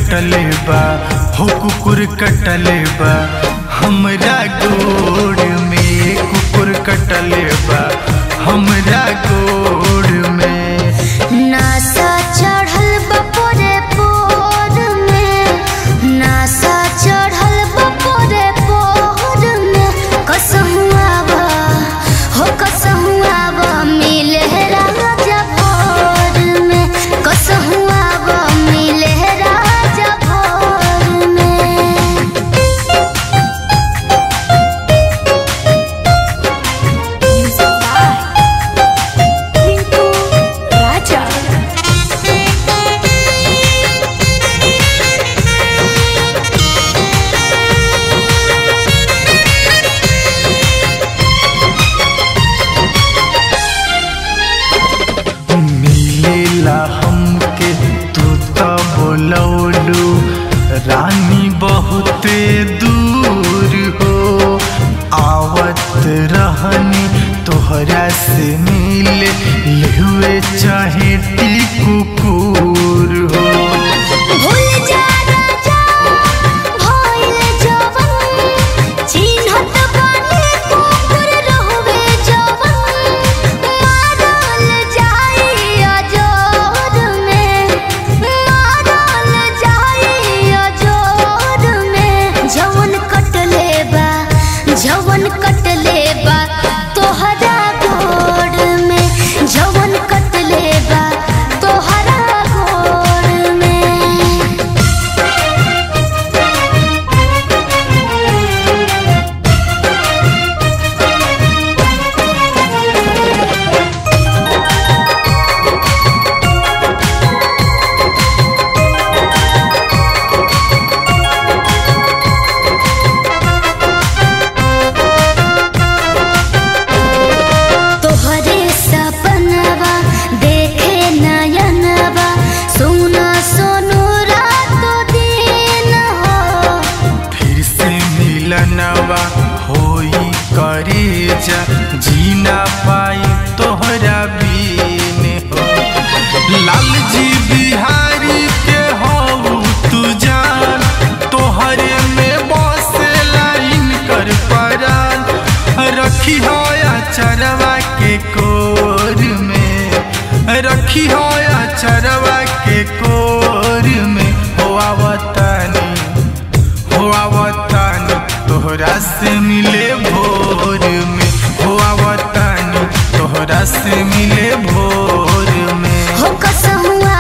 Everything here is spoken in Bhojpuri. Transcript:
कटले बा हो कुकुर कटले बा हमरा गोड़ में कुकुर कटले बा हमरा गोड़ में नासा चढ़ल बपोरे पोर में नासा चढ़ल बपोरे पोर में कसहु आवा हो कसहु आवा मिले राजा भोर में कसहु आवा मिले राजा भोर में Music by Rinku Raja. मिलेला हमके तू तो बोलौलू रानी बहुते दूर हो आवत रहनी तोहरा से मिले लेहुए चाहे टी कुकुर हो भूल जा राजा भइल जवन चिन्हत बानी कुकुर रहबे जवन मारल जाई अजोर में मारल जाई अजोर में जवन कटले बा जवन कटले बा तोहरा गोड़ में जवन कटले बा तोहरा गोड़ में तोहरे सपनवा देखे नयनवा सुना सोनू रातो दिन हो फिर से मिलनवा होई करे जा जीना पाई तोहरा बीन हो लाल जी बिहारी के हो तू जान तोहरे में बसे लाइन कर परान रखी हो चरवा के कोर में रखी हो चरवा के कोर में हो आवतानी हो आवतानी तोहरा से मिले भोर में हो आवतानी तोहरा से मिले भोर में हो कसहुआ